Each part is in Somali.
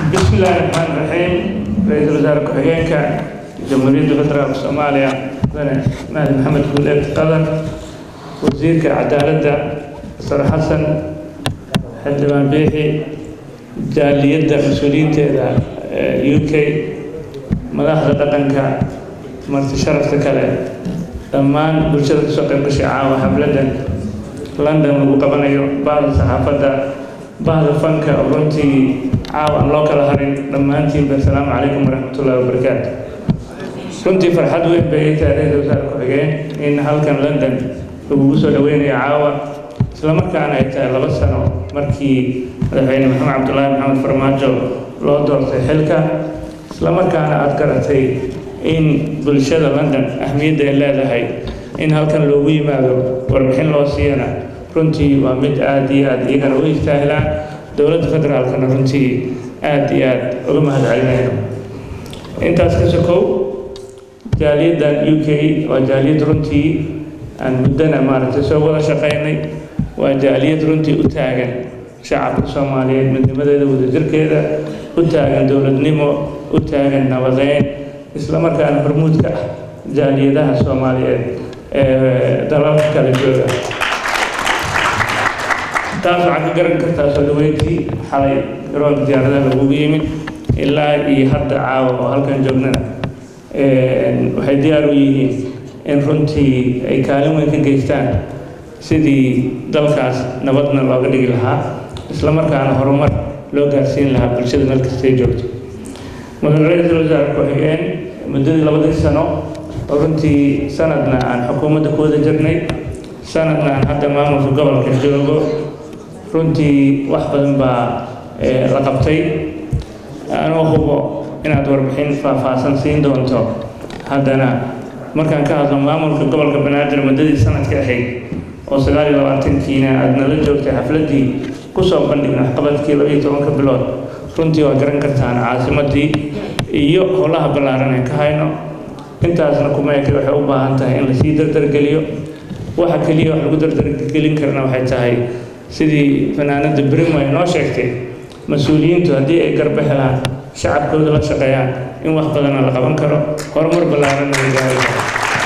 بسم الله الرحمن الرحيم رئيس الوزراء ku-xigeenka jamhuuriyadda federaalk soomaaliya mudane mahdi maxamed guuleed qadan wasiirka cadaaladda sar xasan xildhibaan biixi jaaliyadda mas-uuliyiinteeda u k madaxda dhaqanka marti sharafta kale dhammaan bulshada kasoo qayb gashay caawa xafladan london lagu qabanayo bahda saxaafadda bahda fanka oo runtii caawa aan loo kala harin dhammaantiinba asalaamu calaykum waraxmatullahi wabarakaatu runtii farxad weyn bay ii tahay ra-iisul wasaare ku-xigeen in halkan london lagugu soo dhaweynayo caawa islamarkaana ay tahay laba sano markii madaxweyne maxamed cabdullaahi maxamed farmaajo loo doortay xilka islamarkaana aada garatay in bulshada london ahmiyadda ay leedahay in halkan loogu yimaado warbixin loo siiyana runtii waa mid aada iyo aada iyagana u istaahilaan dowladda federaalkana runtii aada iyo aada uga mahad celinayno intaas ka sokow jaaliyaddan u k waa jaaliyad runtii aan muddana maaragtay soo wada shaqaynay waa jaaliyad runtii u taagan shacabka soomaaliyeed midnimadeeda wadajirkeeda u taagan dowladnimo u taagan nabadeyn islamarkaana hormuudka ah jaaliyadaha soomaaliyeed ee dalalka kala jooga taas waxaad ka garan kartaa soo dhaweyntii xalay garoonka diyaaradaha lagugu yimid ilaa iyo hadda caawa oo halkan joognana waxay diyaar u yihiin in runtii ay kaalin weyn ka geystaan sidii dalkaas nabadna looga dhigi lahaa islamarkaana horumar loo gaarsiin lahaa bulshada meel kastay joogto mudane ra-iisul wasaare ku-xigeen muddadii labadii sano oo runtii sanadna aan xukuumadda ku wada jirnay sanadna aan hadda maamulka gobolka joogo runtii wax badan baa la qabtay anoo hubo inaad warbixin faahfaahsan siin doonto haddana markaan ka hadlo maamulka gobolka banaadir muddadii sanadka ahayd oo sagaal iyo labaatankiina aada nala joogtay xafladdii kusoo bandhigna waxqabadkii laba iyo tobanka bilood runtii waa garan kartaan caasimaddii iyo howlaha ballaaran ee ka hayno intaasna kuma eke waxay u baahan tahay in lasii dardargeliyo waxa keliya wax lagu dardargelin karna waxay tahay sidii fanaanada brimo ay noo sheegtay mas-uuliyiintu haddii ay garba helaan shacabkooda la shaqeeyaan in wax badana la qaban karo horumar ballaaranna la gaari karo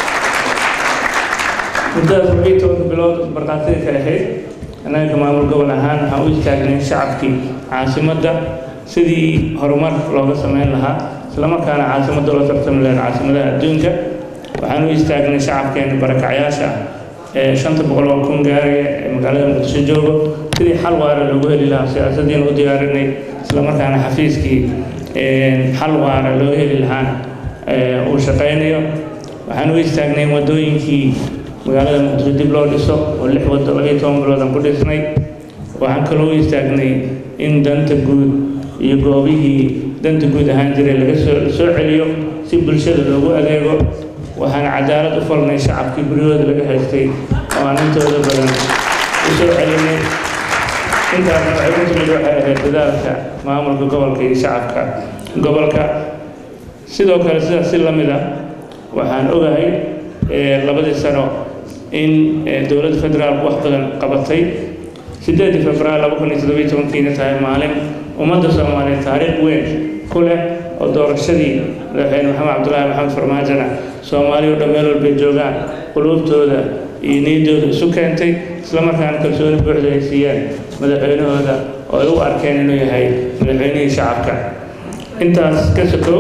muddadaas labiyo tobanka bilood markhaatida ka ahayd annaga maamul gobol ahaan waxaan u istaagnay shacabkii caasimadda sidii horumar looga sameyn lahaa islamarkaana caasimadda loo tartami lahayd caasimadaha adduunka waxaan u istaagnay shacabkeena barakacyaasha ee shanta boqol oo kun gaaraya ee magaalada muqdisho joogo sidii xal waara loogu heli lahaa siyaasaddiina u diyaarinay islamarkaana xafiiskii xal waara loo heli lahaana uu shaqaynayo waxaan u istaagnay in waddooyinkii magaalada muqdisho dib loo dhiso oo lix waddo labiyo toban biloodan ku dhisnay waxaan kaloo u istaagnay in danta guud iyo goobihii danta guud ahaan jiray laga soo soo celiyo si bulshada loogu adeego waxaan cadaalad u falnay shacabkii guryahooda laga haystay oo aan intooda badan u soo celinay intaasna waxay ku timid waxay ahayd dadaalka maamulka gobolka iyo shacabka gobolka sidoo kale sidaas si la mid ah waxaan ogahay labadii sano in dowladda federaalku wax badan qabatay sideedii februaar laba kun iyo toddobiyo tobankiina tahay maalin ummadda soomaaliyeed taariikh weyn ku leh oo doorashadii madaxweyne maxamed cabdullaahi maxamed farmaajona soomaali oo dhan meel walbay joogaan quluubtooda iyo niyaddooda isu keentay islamarkaana kalsooni buuxda ay siiyeen madaxweynahooda oo ay u arkeen inuu yahay madaxweynihii shacabka intaas ka sokow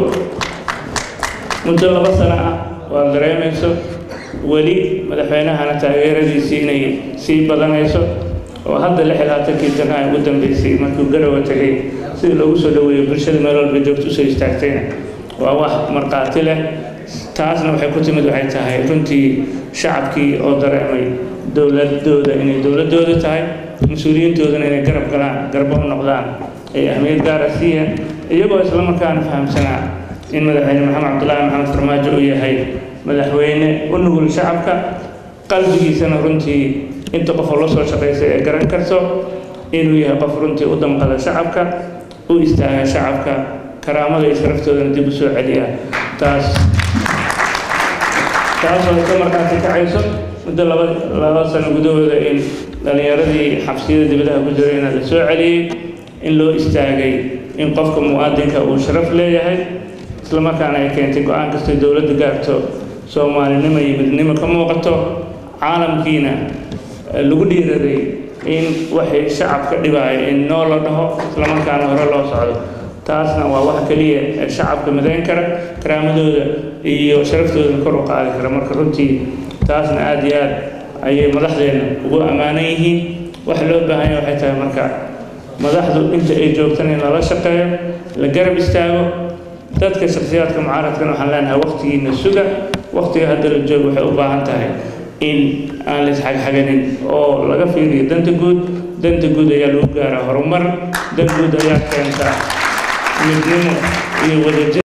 muddo laba sano ah waad dareemayso weli madaxweynahana taageeradiisii inay sii badanayso oo hadda lix iyo labaatankii jana ay ugu dambeysay markuu garowa tegay sidii loogu soo dhaweeyo bulshada meel walba joogto usoo istaagtayna waa wax markhaati leh taasna waxay ku timid waxay tahay runtii shacabkii oo dareemay dowladooda inay dowladooda tahay mas-uuliyiintoodana inay garab galaan garbo u noqdaan ay ahmiyad gaara siiyeen iyagoo islamarkaana fahamsanaa in madaxweyne maxamed cabdullaahi maxamed farmaajo uu yahay madaxweyne u nugul shacabka qalbigiisana runtii inta qof oo la soo shaqaysay ee garan karto inuu yahay qof runtii u damqada shacabka u istaaga shacabka karaamada iyo sharaftoodana dib u soo celiya taas taasoo iska markaasi kacayso muddo laba laba sano gudahooda in dhallinyaradii xabsiyada dibadaha ku jirayna la soo celiyey in loo istaagay in qofka muwaadinka uu sharaf leeyahay islamarkaana ay keentay go-aan kastay dowladda gaarto soomaalinimo iyo midnimo ka muuqato caalamkiina lagu dhiiraday in waxay shacabka dhibaaya in noo la dhaho islamarkaana hore loo socdo taasna waa wax keliya ee shacabka midayn kara karaamadooda iyo sharaftooda kor u qaadi kara marka runtii taasna aada iyo aad ayay madaxdeena ugu ammaanan yihiin waxa loo baahan yahay waxay tahay marka madaxdu inta ay joogtan in lala shaqeeyo la garab istaago dadka shakhsiyaadka mucaaradkana waxaan leenahay waqtigiina suga waqtiga hadda la joogo waxay u baahan tahay in aan la isxagxaganin oo laga fiiriyo danta guud danta guud ayaa lagu gaaraa horumar dan guud ayaa keenta midnimo iyo wadajir